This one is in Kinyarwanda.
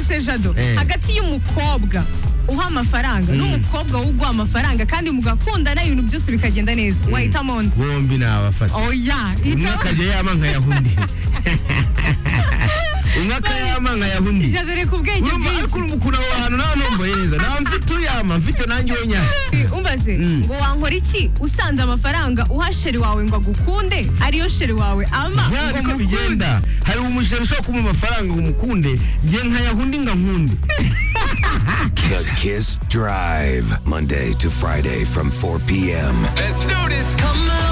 se jado Eh. hagati y'umukobwa uha amafaranga n'umukobwa uguha amafaranga kandi mugakundana ibintu byose bikagenda neza wahitamo undi bombi ni abafata oya umwe hita- akajya yama nkayaha undi umwe akayama nkayaha undi jado reka ubwenge urumva ariko bwinshi urumva ukuntu aho hantu nta ntomboye neza nta mfite uyama mfite nanjye unyara umbaze ngo wankora iki usanze amafaranga uha sheri wawe ngo agukunde ariyo sheri wawe ama Ya, ngo niko mukunde. bigenda hari umushere ushobora kumuha amafaranga ngo umukunde ngiye nkayaha undi ngo nkunde The Kiss Drive, Monday to Friday from 4 p.m. Let's do this. Come on.